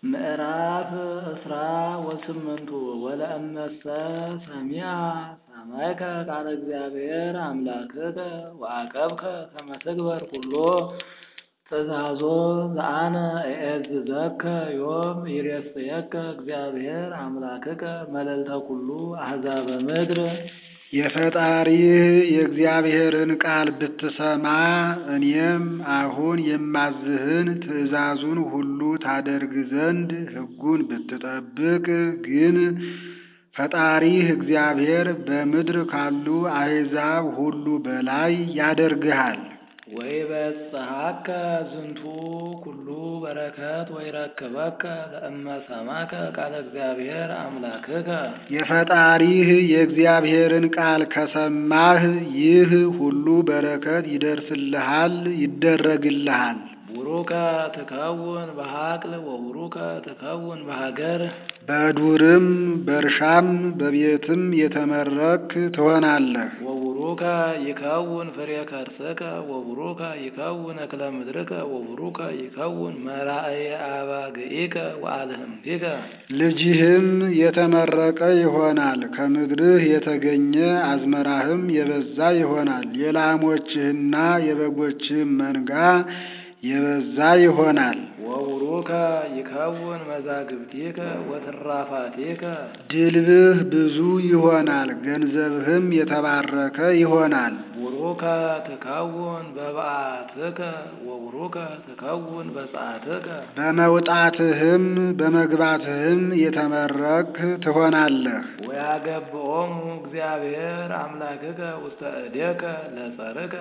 ምዕራፍ እስራ ወስምንቱ ወለእመሰ ሰሚዐ ሰማዕከ ቃለ እግዚአብሔር አምላክከ ወዐቀብከ ከመ ትግበር ኩሎ ትእዛዞ ዘአነ እዔዝዘከ ዮም ይሬስየከ እግዚአብሔር አምላክከ መልዕልተ ኩሉ አሕዛበ ምድር። የፈጣሪህ የእግዚአብሔርን ቃል ብትሰማ እኔም አሁን የማዝህን ትእዛዙን ሁሉ ታደርግ ዘንድ ሕጉን ብትጠብቅ ግን ፈጣሪህ እግዚአብሔር በምድር ካሉ አሕዛብ ሁሉ በላይ ያደርግሃል። ወይቤጽሐከ ዝንቱ ኩሉ በረከት ወይረክበከ ለእመ ሰማዕከ ቃለ እግዚአብሔር አምላክከ። የፈጣሪህ የእግዚአብሔርን ቃል ከሰማህ ይህ ሁሉ በረከት ይደርስልሃል፣ ይደረግልሃል። ቡሩከ ትከውን በሐቅል ወቡሩከ ትከውን በሀገር በዱርም በእርሻም በቤትም የተመረክ ትሆናለህ። ወቡሩከ ይከውን ፍሬ ከርስከ ወቡሩከ ይከውን እክለ ምድርከ ወቡሩከ ይከውን መራእየ አባግዒከ ወአልህምቲከ። ልጅህም የተመረቀ ይሆናል። ከምድርህ የተገኘ አዝመራህም የበዛ ይሆናል። የላሞችህና የበጎችህም መንጋ የበዛ ይሆናል። ወቡሩከ ይከውን መዛግብቲከ ወትራፋቲከ። ድልብህ ብዙ ይሆናል። ገንዘብህም የተባረከ ይሆናል። ቡሩከ ትከውን በበዓትከ ወቡሩከ ትከውን በጸአትከ። በመውጣትህም በመግባትህም የተመረክ ትሆናለህ። ወያገብኦሙ እግዚአብሔር አምላክከ ውስተ እዴከ ለጸርከ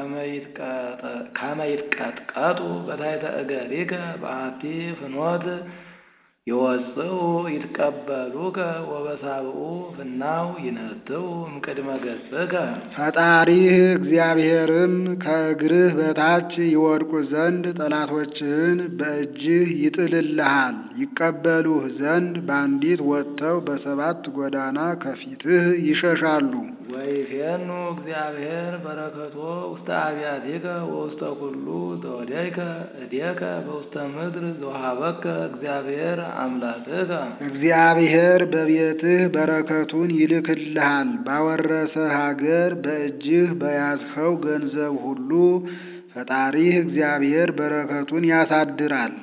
ከመ ይትቀጥቀጡ በታሕተ እገሪከ በአሐቲ ፍኖት ይወጽኡ ይትቀበሉከ ወበሳብዑ ፍናው ይነትዑ እምቅድመ ገጽከ። ፈጣሪህ እግዚአብሔርም ከእግርህ በታች ይወድቁ ዘንድ ጠላቶችህን በእጅህ ይጥልልሃል። ይቀበሉህ ዘንድ በአንዲት ወጥተው በሰባት ጎዳና ከፊትህ ይሸሻሉ። ወይፌኑ እግዚአብሔር በረከቶ ውስተ አብያቲከ ወውስተ ኩሉ ዘወደይከ እዴከ በውስተ ምድር ዘወሀበከ እግዚአብሔር አምላክከ። እግዚአብሔር በቤትህ በረከቱን ይልክልሃል። ባወረሰህ ሀገር በእጅህ በያዝኸው ገንዘብ ሁሉ ፈጣሪህ እግዚአብሔር በረከቱን ያሳድራል።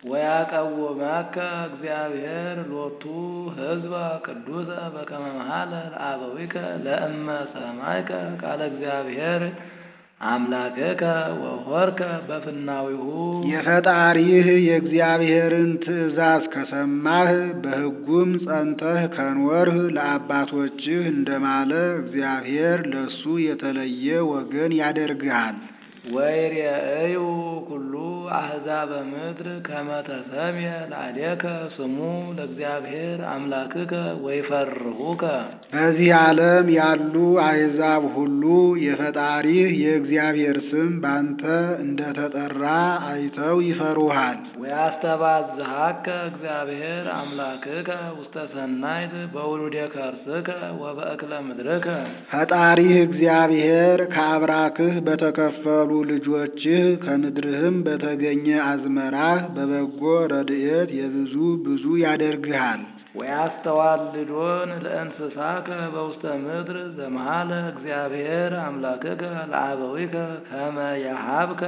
ወያቀውመከ እግዚአብሔር ሎቱ ሕዝበ ቅዱሰ በከመ መሃለ ለአበዊከ ለእመ ሰማዕከ ቃለ እግዚአብሔር አምላክከ ወሆርከ በፍናዊሁ። የፈጣሪህ የእግዚአብሔርን ትእዛዝ ከሰማህ በሕጉም ጸንተህ ከኖርህ ለአባቶችህ እንደማለ እግዚአብሔር ለሱ የተለየ ወገን ያደርግሃል። ወይሬእዩ ኩሉ አሕዛበ ምድር ከመ ተሰምየ ለአዴከ ስሙ ለእግዚአብሔር አምላክከ ወይፈርሁከ። በዚህ ዓለም ያሉ አሕዛብ ሁሉ የፈጣሪህ የእግዚአብሔር ስም ባንተ እንደተጠራ አይተው ይፈሩሃል። ወያስተባዝሃከ እግዚአብሔር አምላክከ ውስተ ሰናይት በውሉደ ከርስከ ወበእክለ ምድርከ። ፈጣሪህ እግዚአብሔር ከአብራክህ በተከፈሉ ልጆችህ ከምድርህም በተገኘ አዝመራህ በበጎ ረድኤት የብዙ ብዙ ያደርግሃል። ወያስተዋልዶን ለእንስሳከ በውስተ ምድር ዘመሃለ እግዚአብሔር አምላክከ ለአበዊከ ከመ የሃብከ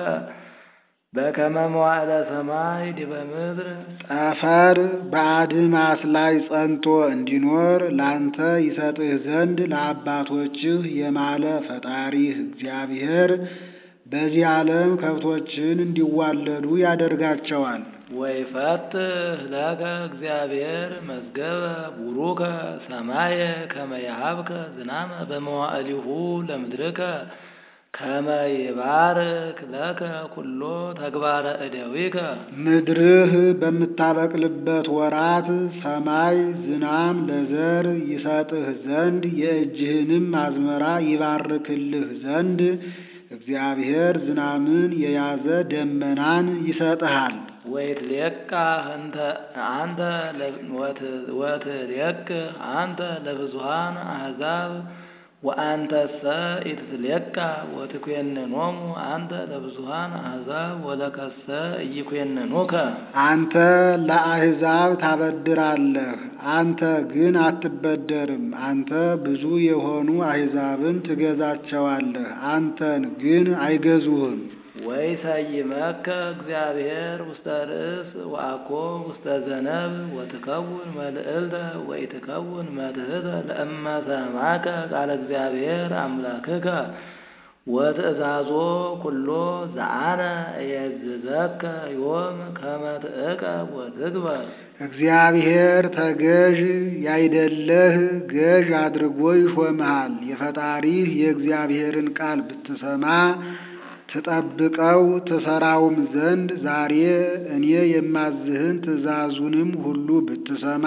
በከመ መዋዕለ ሰማይ ዲበ ምድር። ጠፈር በአድማስ ላይ ጸንቶ እንዲኖር ላንተ ይሰጥህ ዘንድ ለአባቶችህ የማለ ፈጣሪህ እግዚአብሔር በዚህ ዓለም ከብቶችን እንዲዋለዱ ያደርጋቸዋል። ወይፈትህ ለከ እግዚአብሔር መዝገበ ቡሩከ ሰማየ ከመ የሃብከ ዝናመ በመዋዕሊሁ ለምድርከ ከመ ይባርክ ለከ ኩሎ ተግባረ እደዊከ። ምድርህ በምታበቅልበት ወራት ሰማይ ዝናም ለዘር ይሰጥህ ዘንድ የእጅህንም አዝመራ ይባርክልህ ዘንድ እግዚአብሔር ዝናምን የያዘ ደመናን ይሰጥሃል። ወይትሌቃ አንተ ወትሌቅ አንተ ለብዙሃን አሕዛብ ወአንተሰ ኢትትሌካ ወትኮንኖሙ አንተ ለብዙኃን አሕዛብ ወለከሰ ኢይኮንኑከ። አንተ ለአሕዛብ ታበድራለህ፣ አንተ ግን አትበደርም። አንተ ብዙ የሆኑ አሕዛብን ትገዛቸዋለህ፣ አንተን ግን አይገዙህም። ወይሰይመከ እግዚአብሔር ውስተ ርእስ ወአኮ ውስተ ዘነብ ወትከውን መልዕልተ ወኢትከውን መትሕተ ለእመ ሰማከ ቃለ እግዚአብሔር አምላክከ ወትእዛዞ ኩሎ ዘአነ እየዝዘከ ዮም ከመ ትዕቀብ ወትግበር። እግዚአብሔር ተገዥ ያይደለህ ገዥ አድርጎ ይሾምሃል። የፈጣሪህ የእግዚአብሔርን ቃል ብትሰማ ትጠብቀው ትሰራውም ዘንድ ዛሬ እኔ የማዝህን ትእዛዙንም ሁሉ ብትሰማ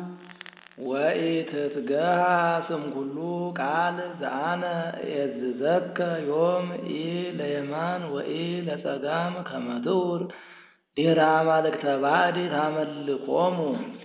ወኢትትገሃ ስም ኩሉ ቃል ዘአነ እየዝዘከ ዮም ኢ ለየማን ወኢ ለጸጋም ከመ ትዑር ድኅረ አማልክተ ባዕድ ታመልኮሙ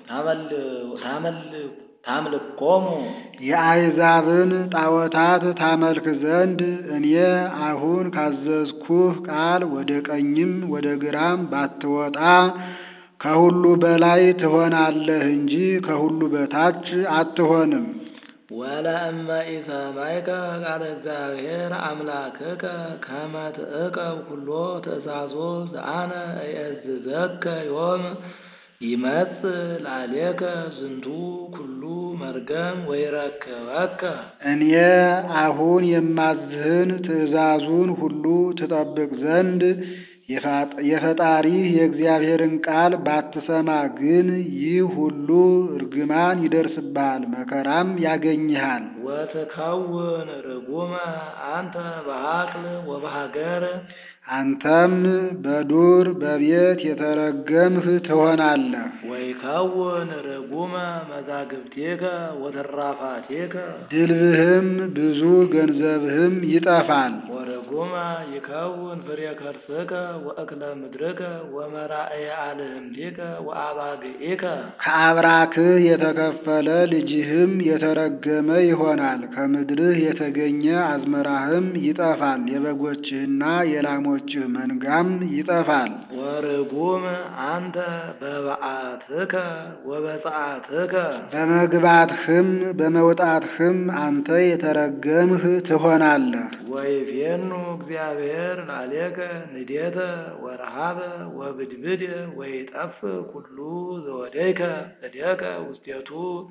ታምልኮሙ የአሕዛብን ጣዖታት ታመልክ ዘንድ እኔ አሁን ካዘዝኩህ ቃል ወደ ቀኝም ወደ ግራም ባትወጣ ከሁሉ በላይ ትሆናለህ እንጂ ከሁሉ በታች አትሆንም። ወለእመ ኢሰማይከ ቃለ እግዚአብሔር አምላክከ ከመ ትዕቀብ ኩሎ ትእዛዞ ዘአነ እየዝዘከ ዮም ይመጽእ ላዕሌከ ዝንቱ ኩሉ መርገም ወይረክበከ። እኔ አሁን የማዝህን ትእዛዙን ሁሉ ትጠብቅ ዘንድ የፈጣሪህ የእግዚአብሔርን ቃል ባትሰማ ግን ይህ ሁሉ እርግማን ይደርስብሃል፣ መከራም ያገኝሃል። ወትከውን ርጉመ አንተ በሀቅል ወበሀገር አንተም በዱር በቤት የተረገምህ ትሆናለህ። ወይከውን ርጉመ መዛግብቴከ ወትራፋቴከ ድልብህም ብዙ ገንዘብህም ይጠፋል። ወርጉመ ይከውን ፍሬ ከርስከ ወእክለ ምድርከ ወመራእየ አልህምቲከ ወአባግዒከ ከአብራክህ የተከፈለ ልጅህም የተረገመ ይሆናል። ከምድርህ የተገኘ አዝመራህም ይጠፋል። የበጎችህና የላሞችህ መንጋም ይጠፋል። ወርጉም አንተ በበዓትከ ወበፀዓትከ በመግባትህም በመውጣትህም አንተ የተረገምህ ትሆናለህ። ወይፌኑ እግዚአብሔር ላዕሌከ ንዴተ ወረሃበ ወብድብድ ወይጠፍ ኩሉ ዘወደይከ እዴከ ውስቴቱ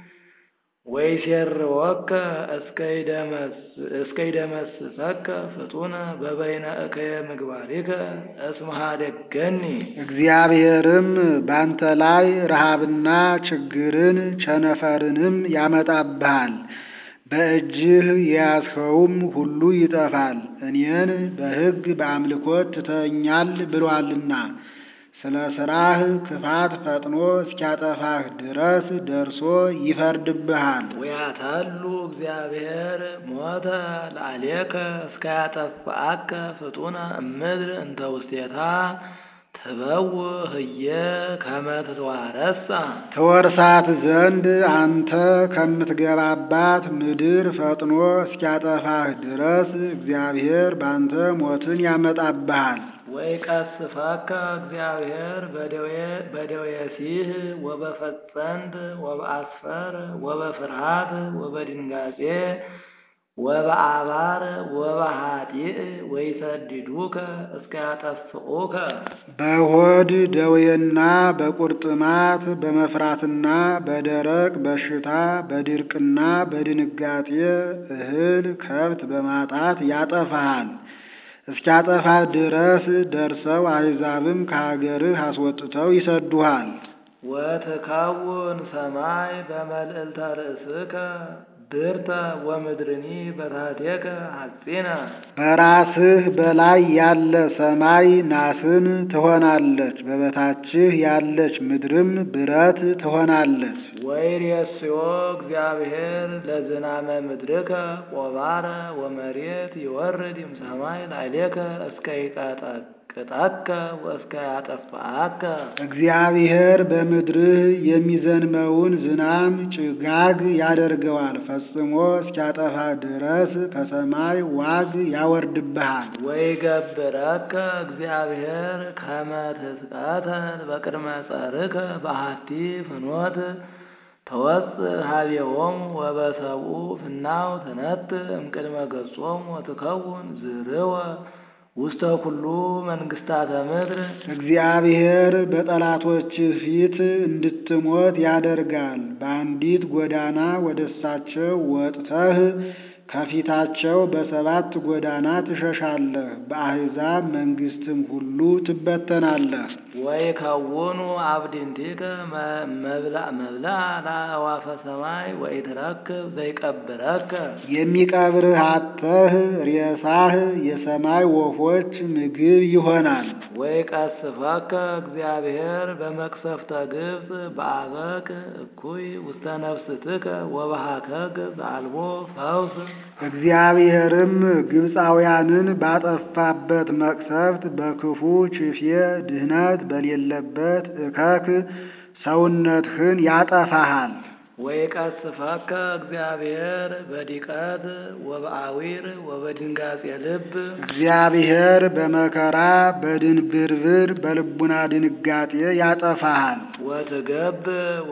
ወይሴርወከ እስከይደመስሰከ ፍጡነ በበይነ እከየ ምግባሪከ እስመ ኀደገኒ። እግዚአብሔርም ባንተ ላይ ረሃብና ችግርን ቸነፈርንም ያመጣብሃል። በእጅህ የያዝኸውም ሁሉ ይጠፋል። እኔን በሕግ በአምልኮት ትተኛል ብሏልና ስለ ሥራህ ክፋት ፈጥኖ እስኪያጠፋህ ድረስ ደርሶ ይፈርድብሃል። ወያታሉ እግዚአብሔር ሞተ ላዕሌከ እስከያጠፍአከ ፍጡነ እምድር እንተ ውስቴታ ትበውእ ህየ ከመ ትትዋረሳ ተወርሳት ዘንድ አንተ ከምትገባባት ምድር ፈጥኖ እስኪያጠፋህ ድረስ እግዚአብሔር ባንተ ሞትን ያመጣብሃል። ወይቀስፈከ እግዚአብሔር በደዌ ሲህ ወበፈጸንት ወበአስፈር ወበፍርሃት ወበድንጋጼ ወበአባር ወበኃጢእ ወይሰድዱከ እስከ ያጠፍኡከ በሆድ ደዌና በቁርጥማት በመፍራትና በደረቅ በሽታ በድርቅና በድንጋጤ እህል ከብት በማጣት ያጠፋሃል። እስኪያጠፋ ድረስ ደርሰው አሕዛብም ከሀገርህ አስወጥተው ይሰዱሃል። ወትከውን ሰማይ በመልዕልተ ርእስከ ብርተ ወምድርኒ በታሕቴከ ሐጺነ በራስህ በላይ ያለ ሰማይ ናስን ትሆናለች፣ በበታችህ ያለች ምድርም ብረት ትሆናለች። ወይሬስዮ እግዚአብሔር ለዝናመ ምድርከ ቆባረ ወመሬት ይወርድ እምሰማይ ላዕሌከ እስከ ይቀጠቅጥ ያስቀጥቅጠከ ወእስከ ያጠፋአከ እግዚአብሔር በምድርህ የሚዘንመውን ዝናም ጭጋግ ያደርገዋል፣ ፈጽሞ እስኪያጠፋ ድረስ ከሰማይ ዋግ ያወርድብሃል። ወይገብረከ እግዚአብሔር ከመ ትስቀተል በቅድመ ጸርከ በአሐቲ ፍኖት ተወፅእ ኀቤሆሙ ወበሰብኡ ፍናው ትነትእ እምቅድመ ገጾሙ ወትከውን ዝርወ ውስተ ኩሉ መንግሥታተ ምድር እግዚአብሔር በጠላቶች ፊት እንድትሞት ያደርጋል። በአንዲት ጎዳና ወደ እሳቸው ወጥተህ ከፊታቸው በሰባት ጎዳና ትሸሻለህ። በአሕዛብ መንግሥትም ሁሉ ትበተናለህ። ወይከውኑ አብድንቲከ መብላዕ መብላዕ ለአዕዋፈ ሰማይ ወኢትረክብ ዘይቀብረከ የሚቀብርህ አጥተህ ሬሳህ የሰማይ ወፎች ምግብ ይሆናል። ወይቀስፈከ እግዚአብሔር በመቅሰፍተ ግብፅ በአበቅ እኩይ ውስተ ነፍስትከ ወበሃከክ ዘአልቦ ፈውስ እግዚአብሔርም ግብፃውያንን ባጠፋበት መቅሰፍት በክፉ ችፌ ድህነት በሌለበት እከክ ሰውነትህን ያጠፋሃል። ወይቀስፈከ እግዚአብሔር በዲቀት ወበአዊር ወበድንጋጼ ልብ እግዚአብሔር በመከራ በድንብርብር በልቡና ድንጋጤ ያጠፋሃል። ወትገብ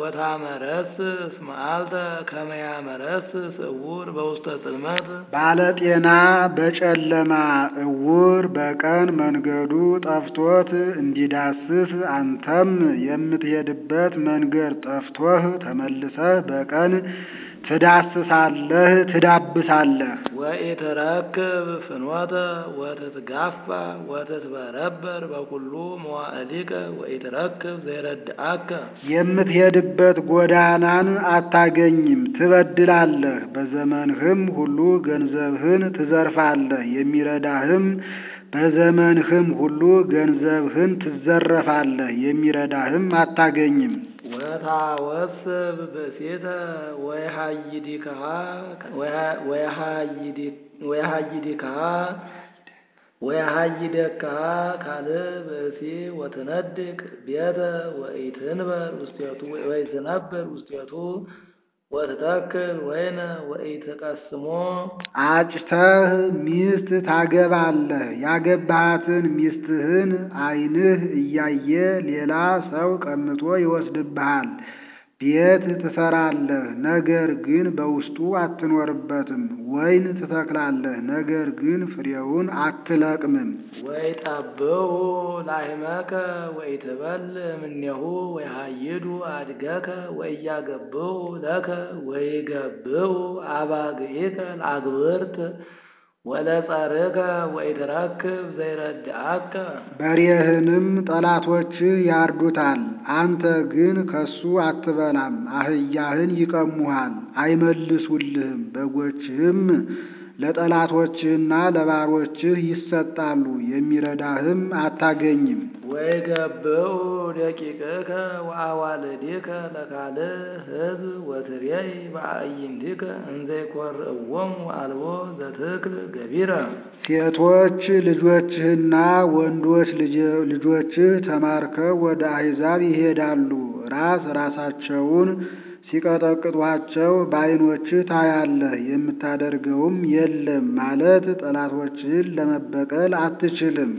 ወታመረስስ መዓልተ ከመ ያመረስስ ዕውር በውስተ ጽልመት ባለጤና በጨለማ ዕውር በቀን መንገዱ ጠፍቶት እንዲዳስስ አንተም የምትሄድበት መንገድ ጠፍቶህ ተመልሰህ በቀን ትዳስሳለህ ትዳብሳለህ። ወኢትረክብ ፍኖተ ወትትጋፋ ወትትበረበር በኩሉ መዋዕሊከ ወኢትረክብ ዘይረድአከ የምትሄድበት ጎዳናን አታገኝም፣ ትበድላለህ። በዘመንህም ሁሉ ገንዘብህን ትዘርፋለህ፣ የሚረዳህም በዘመንህም ሁሉ ገንዘብህን ትዘረፋለህ፣ የሚረዳህም አታገኝም። ወታወስብ ብእሴተ ወየሃይዲክሃ ወየሃይዲክሃ ወየሃይደክሃ ካልእ ብእሲ ወትነድቅ ቤተ ወኢትንበር ውስቴቱ ወኢትነብር ውስቴቱ ወትተክል ወይነ ወኢትቀስሞ አጭተህ ሚስት ታገባለህ። ያገባሃትን ሚስትህን ዓይንህ እያየ ሌላ ሰው ቀምቶ ይወስድብሃል። ቤት ትሰራለህ፣ ነገር ግን በውስጡ አትኖርበትም። ወይን ትተክላለህ፣ ነገር ግን ፍሬውን አትለቅምም። ወይጠብሑ ላሕመከ ወኢትበልዕ እምኔሁ ወይሃይዱ አድገከ ወኢያገብሑ ለከ ወይገብሑ አባግዒከ ለአግብርት ወለጸርከ ወኢትረክብ ዘይረድአከ በሬህንም ጠላቶችህ ያርዱታል፣ አንተ ግን ከሱ አትበላም። አህያህን ይቀሙሃል፣ አይመልሱልህም። በጎችህም ለጠላቶችህና ለባሮችህ ይሰጣሉ፣ የሚረዳህም አታገኝም። ወይገብሑ ደቂቅከ ወአዋልዲከ ለካልእ ሕዝብ ወትሬይ በአዕይንቲከ እንዘ ይኰርዕዎሙ አልቦ ዘትክል ገቢረ ሴቶች ልጆችህና ወንዶች ልጆችህ ተማርከው ወደ አሕዛብ ይሄዳሉ። ራስ ራሳቸውን ሲቀጠቅጧቸው በዓይኖችህ ታያለህ፣ የምታደርገውም የለም ማለት ጠላቶችህን ለመበቀል አትችልም።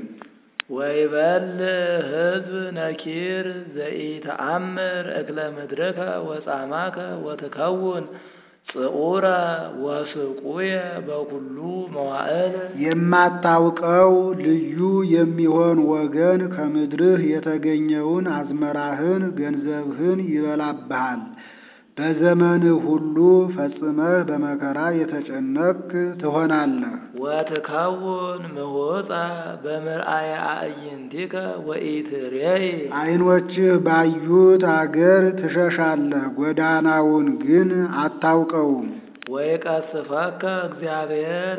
ወይበልዕ ሕዝብ ነኪር ዘኢተአምር እክለ ምድርከ ወጻማከ ወትከውን ጽዑረ ወስቁየ በኩሉ መዋዕል የማታውቀው ልዩ የሚሆን ወገን ከምድርህ የተገኘውን አዝመራህን፣ ገንዘብህን ይበላብሃል። በዘመንህ ሁሉ ፈጽመህ በመከራ የተጨነቅህ ትሆናለህ። ወትከውን ምሁፃ በምርአየ አዕይንቲከ ወኢትሬይ ዓይኖችህ ባዩት አገር ትሸሻለህ፣ ጎዳናውን ግን አታውቀውም። ወይቀስፈከ እግዚአብሔር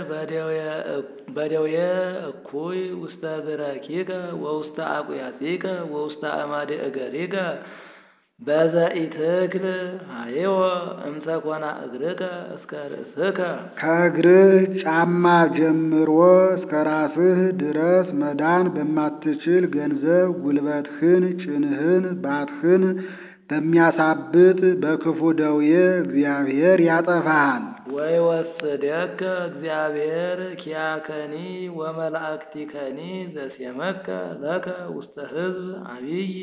በደዌ እኩይ ውስተ ብረኪከ ወውስተ አቁያቲከ ወውስተ አዕማደ እገሪከ በዘኢትክል ሀይወ እምሰኮና እግርከ እስከ ርእስከ ከእግርህ ጫማ ጀምሮ እስከ ራስህ ድረስ መዳን በማትችል ገንዘብ ጉልበትህን፣ ጭንህን፣ ባትህን በሚያሳብጥ በክፉ ደዌ እግዚአብሔር ያጠፋሃል። ወይወስደከ እግዚአብሔር ኪያከኒ ወመላእክቲከኒ ዘሴመከ ለከ ውስተ ሕዝብ አብይ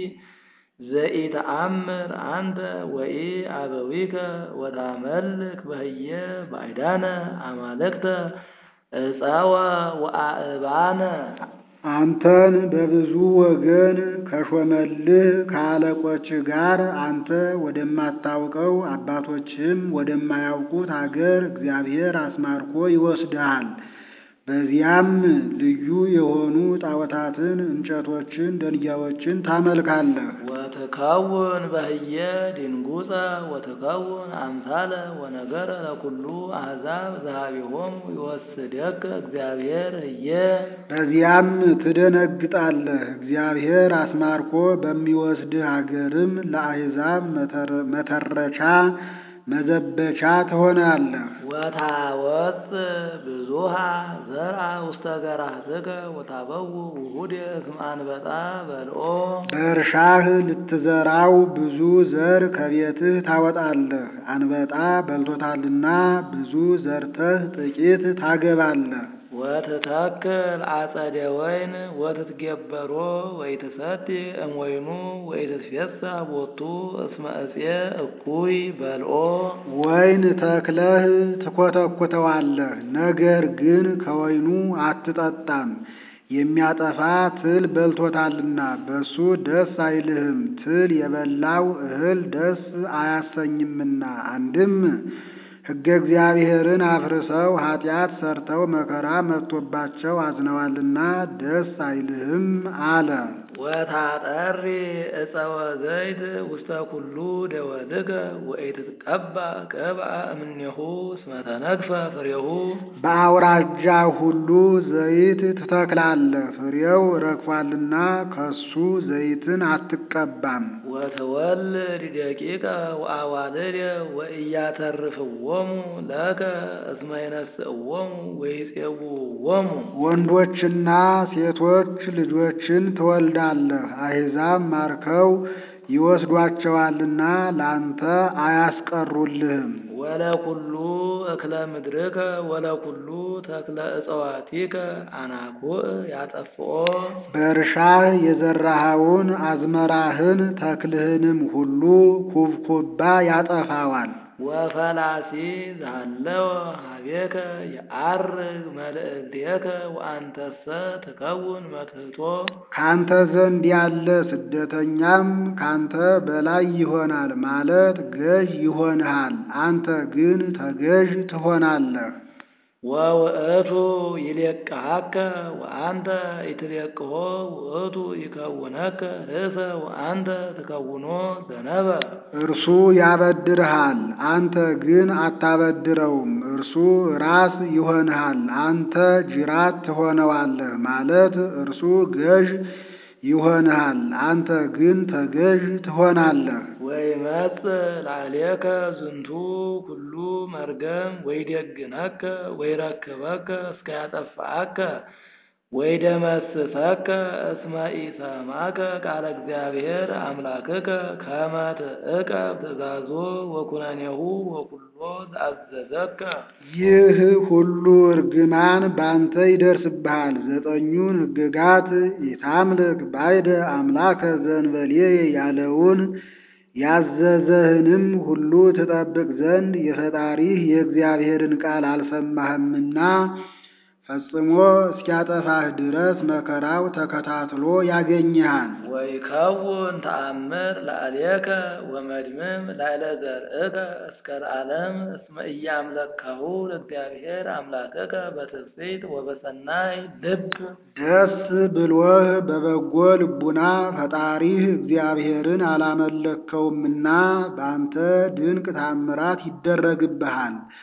ዘኢተአምር አንተ ወኢ አበዊከ ወታመልክ በህየ ባዕዳነ አማልክተ ዕፀወ ወአእባነ አንተን በብዙ ወገን ከሾመልህ ከአለቆች ጋር አንተ ወደማታውቀው አባቶችም ወደማያውቁት አገር እግዚአብሔር አስማርኮ ይወስድሃል። በዚያም ልዩ የሆኑ ጣዖታትን፣ እንጨቶችን፣ ደንጊያዎችን ታመልካለህ። ወትከውን በህየ ድንጉፀ ወትከውን አምሳለ ወነገረ ለኩሉ አሕዛብ ዘኀቤሆሙ ይወስደከ እግዚአብሔር ህየ በዚያም ትደነግጣለህ። እግዚአብሔር አስማርኮ በሚወስድህ አገርም ለአሕዛብ መተረቻ መዘበቻ ትሆናለህ። ወታወፅ ብዙሃ ዘርአ ውስተ ገራህትከ ወታበው ውሁድ እስመ አንበጣ በልኦ በእርሻህ ልትዘራው ብዙ ዘር ከቤትህ ታወጣለህ። አንበጣ በልቶታልና ብዙ ዘርተህ ጥቂት ታገባለህ። ወትተክል አጸደ ወይን ወትትገበሮ ወይትሰቲ እምወይኑ ወይትትፌሳ ቦቱ እስመ ዕፄ እኩይ በልኦ ወይን ተክለህ ትኮተኩተዋለህ፣ ነገር ግን ከወይኑ አትጠጣም። የሚያጠፋ ትል በልቶታልና በሱ ደስ አይልህም። ትል የበላው እህል ደስ አያሰኝምና አንድም ሕገ እግዚአብሔርን አፍርሰው ኃጢአት ሰርተው መከራ መጥቶባቸው አዝነዋልና ደስ አይልህም አለ። ወታጠሪ ዕፀወ ዘይት ውስተ ኩሉ ደወልከ ወኢትትቀባ ቅብአ እምኔሁ እስመ ተነግፈ ፍሬሁ በአውራጃ ሁሉ ዘይት ትተክላለህ፣ ፍሬው ረግፏልና ከሱ ዘይትን አትቀባም። ወትወልድ ደቂቀ ወአዋልድ ወኢያተርፍዎሙ ለከ እስመ ይነስእዎሙ ወይፄውዎሙ ወንዶችና ሴቶች ልጆችን ትወልዳለህ፣ አሕዛብ ማርከው ይወስዷቸዋልና ላንተ አያስቀሩልህም። ወለኩሉ እክለ ምድርከ ወለኩሉ ተክለ እጽዋቲከ አናኩዕ ያጠፍኦ በእርሻህ የዘራኸውን አዝመራህን ተክልህንም ሁሉ ኩብኩባ ያጠፋዋል። ወፈላሲ ዛለወ ሀቤከ የዐርግ መልእክቴከ ወአንተሰ ትከውን መትሕቶ ካንተ ዘንድ ያለ ስደተኛም ካንተ በላይ ይሆናል ማለት ገዥ ይሆንሃል። አንተ ግን ተገዥ ትሆናለህ። ወውእቱ ይሌቅሐከ ወአንተ ኢትሌቅሖ ውእቱ ይከውነከ ርእሰ ወአንተ ትከውኖ ዘነበ እርሱ ያበድርሃል፣ አንተ ግን አታበድረውም። እርሱ ራስ ይሆንሃል፣ አንተ ጅራት ትሆነዋለህ ማለት እርሱ ገዥ ይሆንሃል፣ አንተ ግን ተገዥ ትሆናለህ። ወይመጽእ ላዕሌከ ዝንቱ ኩሉ መርገም ወይዴግነከ ወይረክበከ እስከ ያጠፋአከ ወይደመስሰከ እስመ ኢሰማከ ቃለ እግዚአብሔር አምላክከ ከመ ትዕቀብ ትእዛዞ ወኩነኔሁ ወኩሎ ዘአዘዘከ ይህ ሁሉ እርግማን ባንተ ይደርስብሃል። ዘጠኙን ሕግጋት ኢታምልክ ባይደ አምላከ ዘእንበሌ ያለውን ያዘዘህንም ሁሉ ትጠብቅ ዘንድ የፈጣሪህ የእግዚአብሔርን ቃል አልሰማህምና ፈጽሞ እስኪያጠፋህ ድረስ መከራው ተከታትሎ ያገኝሃል። ወይከውን ተአምር ላዕሌከ ወመድምም ላዕለ ዘርእከ እስከ ለዓለም እስመ ኢያምለክሁ ለእግዚአብሔር አምላክከ በትስብእት ወበሰናይ ልብ ደስ ብሎህ በበጎ ልቡና ፈጣሪህ እግዚአብሔርን አላመለከውምና በአንተ ድንቅ ታምራት ይደረግብሃል።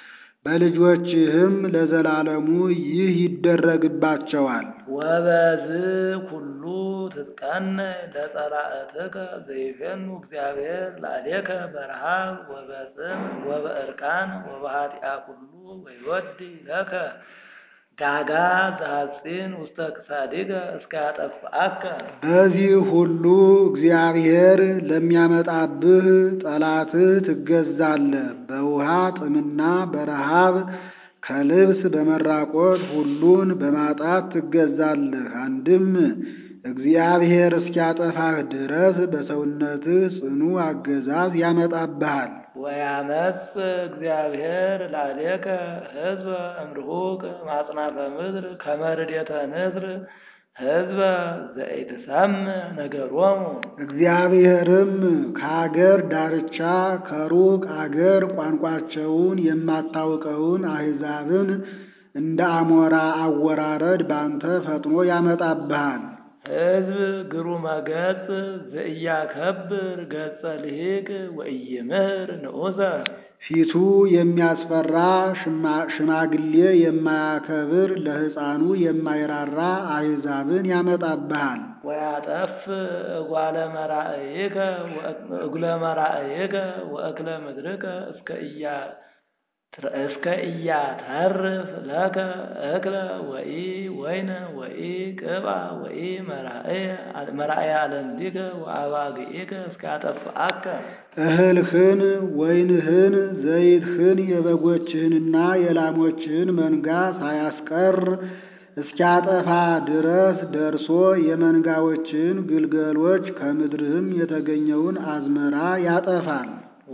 በልጆችህም ለዘላለሙ ይህ ይደረግባቸዋል። ወበዝ ኩሉ ትጥቀነይ ለጸላእትከ ዘይፌኑ እግዚአብሔር ላዕሌከ በረሃብ ወበጽም ወበእርቃን ወበኃጢአ ኩሉ ወይወዲ ለከ ዳጋ ዘሐጺን ውስተ ክሳዲከ እስከ ያጠፍአከ። በዚህ ሁሉ እግዚአብሔር ለሚያመጣብህ ጠላትህ ትገዛለህ። በውሃ ጥምና በረሃብ ከልብስ በመራቆት ሁሉን በማጣት ትገዛለህ። አንድም እግዚአብሔር እስኪያጠፋህ ድረስ በሰውነትህ ጽኑ አገዛዝ ያመጣብሃል። ወያመጽ እግዚአብሔር ላዕሌከ ሕዝበ እምርሁቅ ማጽናፈ ምድር ከመ ርዴተ ንስር ሕዝበ ዘኢትሰምዕ ነገሮሙ። እግዚአብሔርም ከአገር ዳርቻ ከሩቅ አገር ቋንቋቸውን የማታውቀውን አሕዛብን እንደ አሞራ አወራረድ ባንተ ፈጥኖ ያመጣብሃል። ሕዝብ ግሩመ ገጽ ዘኢያከብር ገጸ ልሂቅ ወኢይምህር ንዑሰ ፊቱ የሚያስፈራ ሽማ- ሽማግሌ የማያከብር ለሕፃኑ የማይራራ አሕዛብን ያመጣብሃል። ወያጠፍ እጓለ መራእይከ እጉለ መራእይከ ወእክለ ምድርከ እስከ እያ እስከ ኢያተርፍ ለከ እክለ ወኢ ወይነ ወኢ ቅብአ ወኢ መራእየ አለንዲከ ወአባግኢከ እስከ ያጠፍአከ። እህልህን፣ ወይንህን፣ ዘይትህን የበጎችህንና የላሞችህን መንጋ ሳያስቀር እስኪያጠፋ ድረስ ደርሶ የመንጋዎችህን ግልገሎች ከምድርህም የተገኘውን አዝመራ ያጠፋል።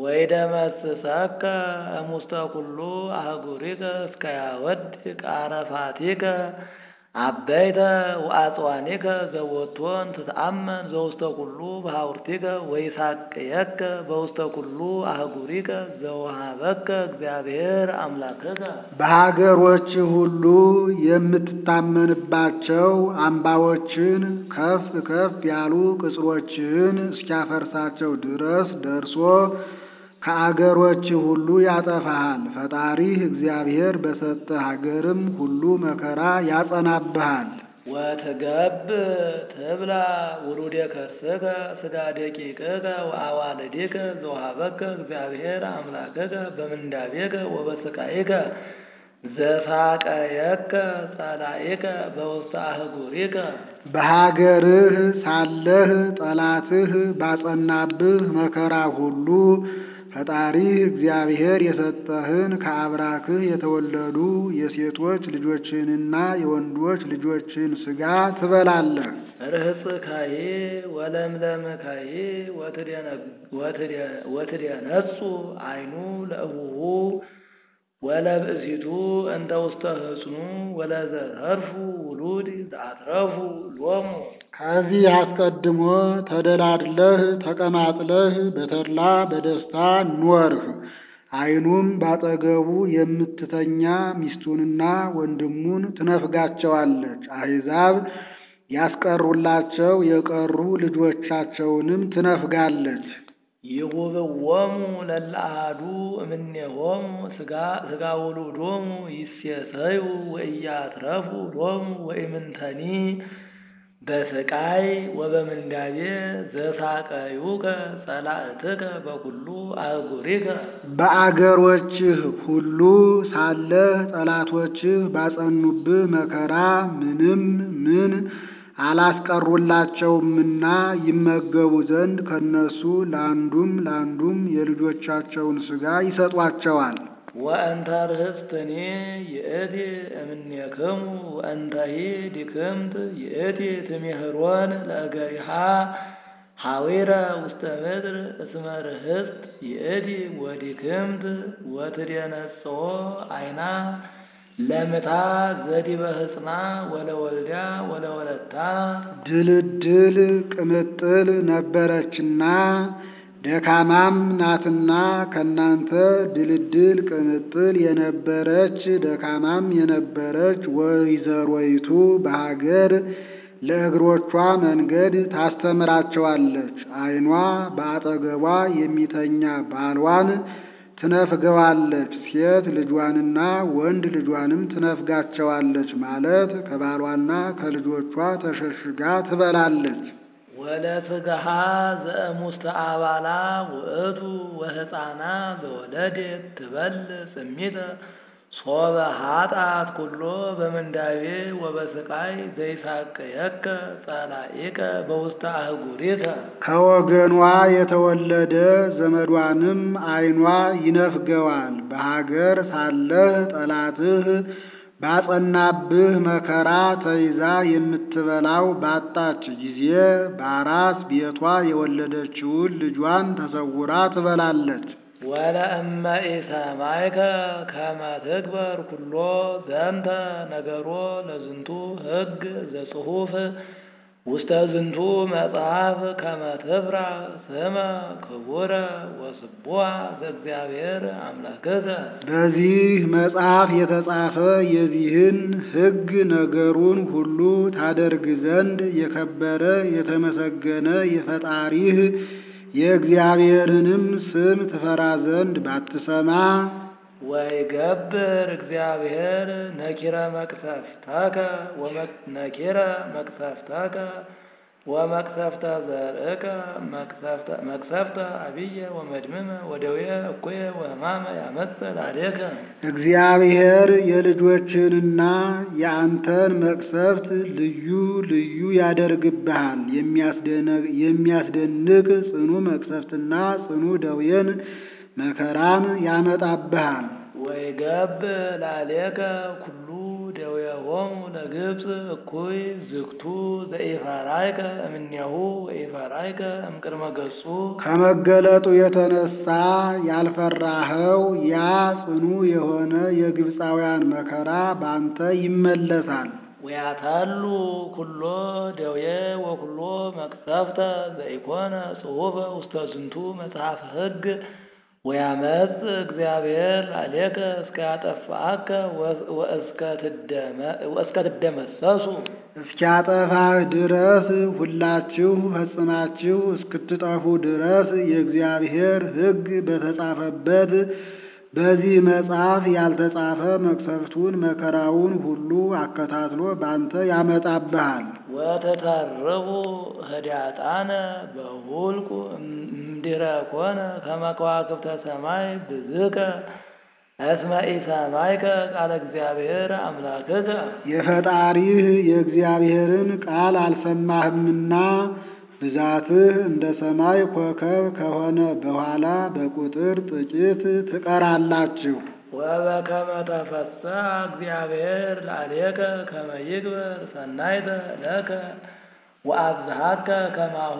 ወይደመስሰከ እሙስተ ኩሉ አህጉሪከ እስከ ያወድቅ አረፋቲከ አበይተ ወአጽዋኒከ ዘወቶን ትትአመን ዘውስተ ኩሉ በሐውርቲከ ወይሳቅየከ በውስተ ኩሉ አህጉሪከ ዘወሃበከ እግዚአብሔር አምላክከ። በሀገሮች ሁሉ የምትታመንባቸው አምባዎችን ከፍ ከፍ ያሉ ቅጽሮችህን እስኪያፈርሳቸው ድረስ ደርሶ ከአገሮች ሁሉ ያጠፋሃል። ፈጣሪህ እግዚአብሔር በሰጠህ አገርም ሁሉ መከራ ያጸናብሃል። ወትገብ ትብላ ውሉደ ከርስከ ስጋ ደቂቅከ ወአዋልዲከ ዘውሃበከ እግዚአብሔር አምላክከ በምንዳቤከ ወበስቃይከ ዘሳቀየከ ጸላኢከ በውስተ አህጉሪከ። በሀገርህ ሳለህ ጠላትህ ባጸናብህ መከራ ሁሉ ፈጣሪህ እግዚአብሔር የሰጠህን ከአብራክህ የተወለዱ የሴቶች ልጆችህንና የወንዶች ልጆችህን ሥጋ ትበላለህ። ርህጽካዬ ወለምለምካዬ ወትደነጹ አይኑ ለእቡሁ ወለብእሲቱ እንተ ውስተ ህጽኑ ወለዘተርፉ ውሉድ ዘአትረፉ ሎሙ። ከዚህ አስቀድሞ ተደላድለህ ተቀማጥለህ በተድላ በደስታ ኖርህ። ዓይኑም ባጠገቡ የምትተኛ ሚስቱንና ወንድሙን ትነፍጋቸዋለች። አሕዛብ ያስቀሩላቸው የቀሩ ልጆቻቸውንም ትነፍጋለች። ይሁብዎሙ ለለአሐዱ እምኔሆሙ ሥጋ ሥጋ ውሉዶሙ ይሴሰዩ ወኢያትረፉ ሎሙ ወኢምንተኒ በስቃይ ወበምንዳቤ ዘሳቀዩከ ጸላእትከ በኩሉ አህጉሪከ። በአገሮችህ ሁሉ ሳለህ ጠላቶችህ ባጸኑብህ መከራ ምንም ምን አላስቀሩላቸውምና ይመገቡ ዘንድ ከነሱ ለአንዱም ለአንዱም የልጆቻቸውን ሥጋ ይሰጧቸዋል። ወእንተ ርህስትኒ ይእቲ እምኔክሙ ወእንተሂ ዲክምት ይእቲ ትሜህሮን ለእገሪሃ ሐዊረ ውስተ ምድር እስመ ርህስት ይእቲ ወዲክምት ወትደነጽኦ አይና ለምታ ዘዲበ ህጽና ወለወልዳ ወለወለታ ድልድል ቅምጥል ነበረችና ደካማም ናትና ከናንተ ድልድል ቅምጥል የነበረች ደካማም የነበረች ወይዘሮይቱ በሀገር ለእግሮቿ መንገድ ታስተምራቸዋለች። ዓይኗ በአጠገቧ የሚተኛ ባሏን ትነፍገዋለች። ሴት ልጇንና ወንድ ልጇንም ትነፍጋቸዋለች ማለት ከባሏና ከልጆቿ ተሸሽጋ ትበላለች። ወለስጋሃ ዘእሙስተ አባላ ውእቱ ወሕፃና ዘወለደት ትበል ጽሚተ ሶበ ኃጣት ኩሎ በምንዳቤ ወበስቃይ ዘይሳቅየከ ጸላኢከ በውስተ አህጉሪከ ከወገኗ የተወለደ ዘመዷንም ዓይኗ ይነፍገዋል። በሀገር ሳለህ ጠላትህ ባጸናብህ መከራ ተይዛ የምትበላው ባጣች ጊዜ በአራስ ቤቷ የወለደችውን ልጇን ተሰውራ ትበላለች። ወለእመ ኢሰማይከ ከመ ትግበር ኩሎ ዘንተ ነገሮ ለዝንቱ ሕግ ዘጽሑፍ ውስተ ዝንቱ መጽሐፍ ከመ ትፍራ ስመ ክቡረ ወስቡሐ ዘእግዚአብሔር አምላክከ በዚህ መጽሐፍ የተጻፈ የዚህን ሕግ ነገሩን ሁሉ ታደርግ ዘንድ የከበረ የተመሰገነ የፈጣሪህ የእግዚአብሔርንም ስም ትፈራ ዘንድ ባትሰማ ወይገብር እግዚአብሔር ነኪረ መቅሰፍተከ ነኪረ መቅሰፍተከ ወመቅሰፍተ ዘርእከ መቅሰፍተ አብየ ወመድምመ ወደዌ እኩየ ወሕማመ ያመጽእ ላዕሌከ እግዚአብሔር የልጆችንና የአንተን መቅሰፍት ልዩ ልዩ ያደርግብሃል። የሚያስደንቅ ጽኑ መቅሰፍትና ጽኑ ደዌን መከራን ያመጣብሃል። ወይገብ ላዕሌከ ኩሉ ደዌሆሙ ለግብፅ እኩይ ዝግቱ ዘኢፈራይከ እምኔሁ ወኢፈራይከ እምቅድመ ገጹ ከመገለጡ የተነሳ ያልፈራኸው ያ ጽኑ የሆነ የግብፃውያን መከራ ባንተ ይመለሳል። ወያታሉ ኩሎ ደዌ ወኩሎ መቅሰፍተ ዘኢኮነ ጽሑፈ ውስተ ዝንቱ መጽሐፈ ሕግ ወያመጽ እግዚአብሔር ላዕሌከ እስከ ያጠፋአከ ወእስከ ትደመሰሱ እስኪያጠፋህ ድረስ ሁላችሁ ፈጽማችሁ እስክትጠፉ ድረስ የእግዚአብሔር ሕግ በተጻፈበት በዚህ መጽሐፍ ያልተጻፈ መቅሰፍቱን መከራውን ሁሉ አከታትሎ ባንተ ያመጣብሃል። ወተተርቡ ህዳጣነ በሁልቁ እምድኅረ ኮነ ከመ ከዋክብተ ሰማይ ብዝከ እስመ ኢሰማይከ ቃለ እግዚአብሔር አምላክከ የፈጣሪህ የእግዚአብሔርን ቃል አልሰማህምና ብዛትህ እንደ ሰማይ ኮከብ ከሆነ በኋላ በቁጥር ጥቂት ትቀራላችሁ። ወበከመ ተፈሥሐ እግዚአብሔር ላዕሌከ ከመ ይግበር ሰናይተ ለከ ወአብዝሃከ ከማሁ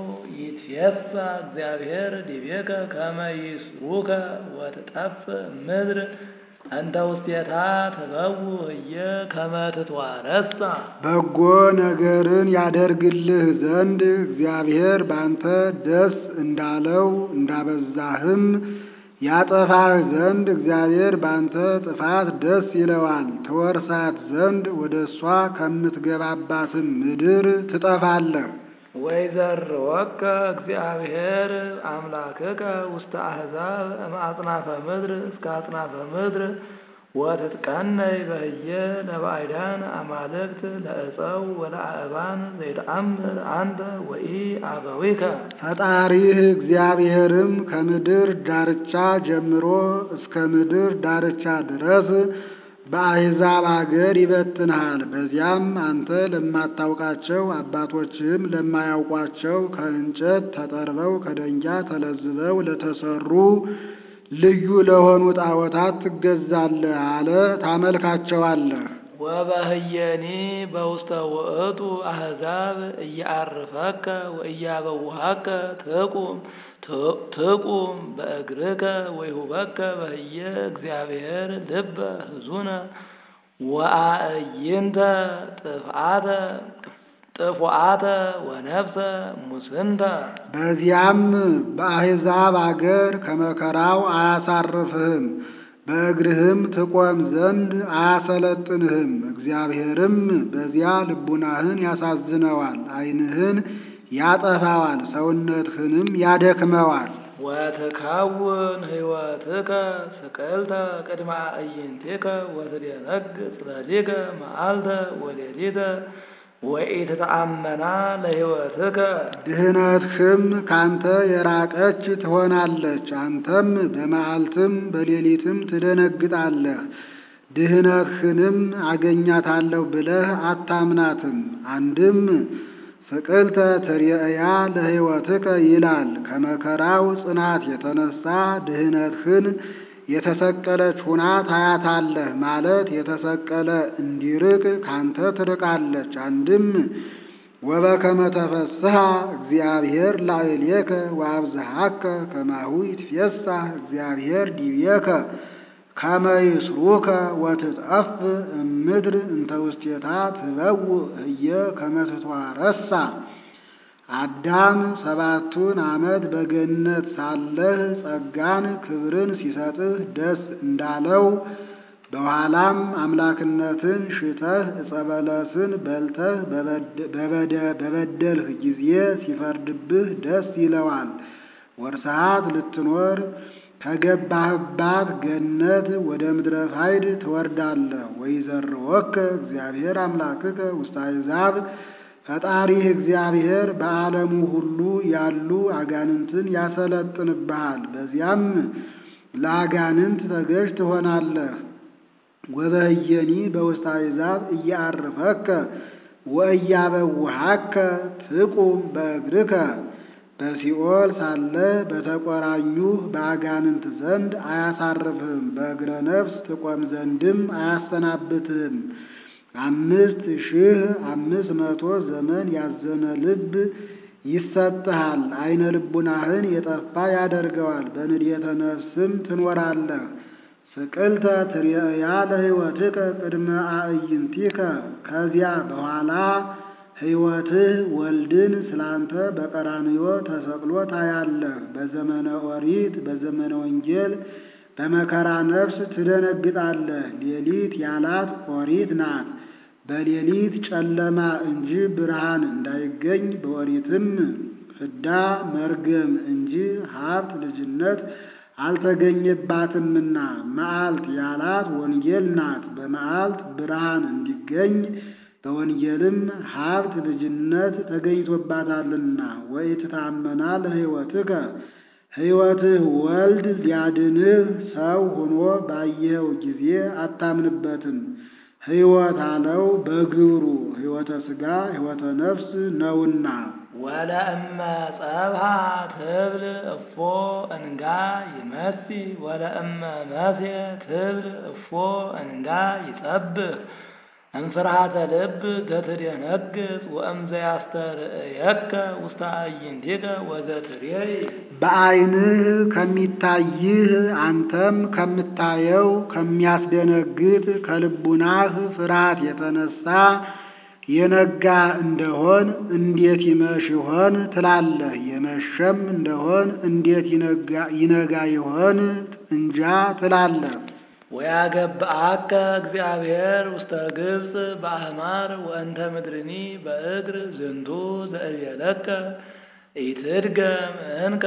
ይትፌሣ እግዚአብሔር ዲቤከ ከመ ይስሩከ ወትጠፍእ ምድር እንተ ውስቴታ ትበው ህየ ከመ ትትዋረሳ በጎ ነገርን ያደርግልህ ዘንድ እግዚአብሔር ባንተ ደስ እንዳለው እንዳበዛህም ያጠፋህ ዘንድ እግዚአብሔር ባንተ ጥፋት ደስ ይለዋል። ተወርሳት ዘንድ ወደ እሷ ከምትገባባትም ምድር ትጠፋለህ። ወይዘርወከ እግዚአብሔር አምላክከ ውስተ አሕዛብ እምአጽናፈ ምድር እስከ አጽናፈ ምድር ወትትቀነይ በህየ ለባዕዳን አማልክት ለዕፀው ወለአእባን ዘይተአምር አንተ ወኢ አበዊከ ፈጣሪህ እግዚአብሔርም ከምድር ዳርቻ ጀምሮ እስከ ምድር ዳርቻ ድረስ በአሕዛብ አገር ይበትንሃል። በዚያም አንተ ለማታውቃቸው አባቶችህም ለማያውቋቸው ከእንጨት ተጠርበው ከደንጊያ ተለዝበው ለተሰሩ ልዩ ለሆኑ ጣዖታት ትገዛለህ አለ። ታመልካቸዋለህ። ወበህየኒ በውስተ ውእቱ አሕዛብ እያአርፈከ ወእያበውሃከ ትቁም ትቁም በእግርከ ወይሁበከ በህየ እግዚአብሔር ልበ ህዙነ ወአእይንተ ጥፍአተ ጥፉአተ ወነፍሰ ሙስንተ በዚያም በአሕዛብ አገር ከመከራው አያሳርፍህም፣ በእግርህም ትቆም ዘንድ አያሰለጥንህም። እግዚአብሔርም በዚያ ልቡናህን ያሳዝነዋል፣ ዓይንህን ያጠፋዋል፣ ሰውነትህንም ያደክመዋል። ወትከውን ህይወትከ ስቅልተ ቅድመ አዕይንቲከ ወትደነግጽ ሌሊከ መዓልተ ወሌሊተ ወኢትተአመና ለህይወትከ ድህነትህም ካንተ የራቀች ትሆናለች። አንተም በመዓልትም በሌሊትም ትደነግጣለህ። ድህነትህንም አገኛታለሁ ብለህ አታምናትም። አንድም ስቅልተ ትርየያ ለህይወትከ ይላል። ከመከራው ጽናት የተነሳ ድህነትህን የተሰቀለች ሁና ታያታለህ ማለት የተሰቀለ እንዲርቅ ካንተ ትርቃለች። አንድም ወበከመ ተፈስሐ እግዚአብሔር ላዕሌከ ወአብዝሃከ ከማሁ ይትፌሳህ እግዚአብሔር ዲቤከ ከመ ይስሩከ ወትጠፍ እምድር እንተ ውስቴታ ትበውእ ህየ ከመ ትትዋረሳ አዳም ሰባቱን ዓመት በገነት ሳለህ ጸጋን ክብርን ሲሰጥህ ደስ እንዳለው በኋላም አምላክነትን ሽተህ ዕፀ በለስን በልተህ በበደልህ ጊዜ ሲፈርድብህ ደስ ይለዋል። ወርሰዓት ልትኖር ከገባህባት ገነት ወደ ምድረ ፋይድ ትወርዳለህ። ወይዘርወከ እግዚአብሔር አምላክከ ውስተ አሕዛብ ፈጣሪህ እግዚአብሔር በዓለሙ ሁሉ ያሉ አጋንንትን ያሰለጥንብሃል። በዚያም ለአጋንንት ተገዥ ትሆናለህ። ወበህየኒ በውስተ አሕዛብ እያአርፈከ ወእያበውሃከ ትቁም በእግርከ በሲኦል ሳለ በተቆራኙህ በአጋንንት ዘንድ አያሳርፍህም፣ በእግረ ነፍስ ትቆም ዘንድም አያሰናብትህም። አምስት ሺህ አምስት መቶ ዘመን ያዘነ ልብ ይሰጥሃል። አይነ ልቡናህን የጠፋ ያደርገዋል። በንዴተ ነፍስም ትኖራለህ። ስቅልተ ትርየያ ለሕይወትከ ቅድመ አዕይንቲከ ከዚያ በኋላ ሕይወትህ ወልድን ስላንተ በቀራንዮ ተሰቅሎ ታያለህ። በዘመነ ኦሪት በዘመነ ወንጌል በመከራ ነፍስ ትደነግጣለህ። ሌሊት ያላት ኦሪት ናት። በሌሊት ጨለማ እንጂ ብርሃን እንዳይገኝ በኦሪትም ፍዳ መርገም እንጂ ሀብት ልጅነት አልተገኘባትምና መዓልት ያላት ወንጌል ናት። በመዓልት ብርሃን እንዲገኝ በወንጌልም ሀብት ልጅነት ተገኝቶባታልና። ወኢትታመና ለሕይወትከ ሕይወትህ ወልድ ሊያድንህ ሰው ሆኖ ባየኸው ጊዜ አታምንበትም። ሕይወት አለው በግብሩ ሕይወተ ሥጋ ሕይወተ ነፍስ ነውና። ወለእመ ጸብሃ ትብል እፎ እንጋ ይመሲ ወለእመ መሴ ትብል እፎ እንጋ ይጸብህ እምፍርሃተ ልብ ዘትደነግጽ ወእምዘ ያስተርእየከ ውስተ አዕይንቲከ ወዘትሬይ በዓይንህ ከሚታይህ አንተም ከምታየው ከሚያስደነግጥ ከልቡናህ ፍርሃት የተነሳ የነጋ እንደሆን እንዴት ይመሽ ይሆን ትላለህ። የመሸም እንደሆን እንዴት ይነጋ ይሆን እንጃ ትላለህ። ወያገብአከ እግዚአብሔር ውስተ ግብፅ በአህማር ወእንተ ምድርኒ በእግር ዝንቱ ዘእብየለከ ኢትድገም እንከ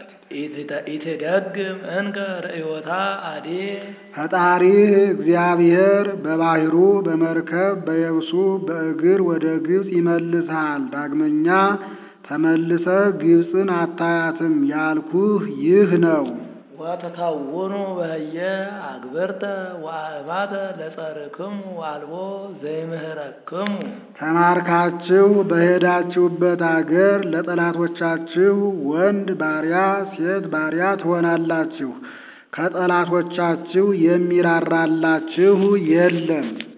ኢትደግም እንከ ርእዮታ አዴ ፈጣሪህ እግዚአብሔር በባሕሩ በመርከብ በየብሱ በእግር ወደ ግብፅ ይመልስሃል። ዳግመኛ ተመልሰህ ግብፅን አታያትም ያልኩህ ይህ ነው። ወተከውኑ በህየ አግብርተ ወአእባተ ለጸርክሙ ወአልቦ ዘይምህረክሙ ተማርካችሁ በሄዳችሁበት አገር ለጠላቶቻችሁ ወንድ ባሪያ ሴት ባሪያ ትሆናላችሁ። ከጠላቶቻችሁ የሚራራላችሁ የለም።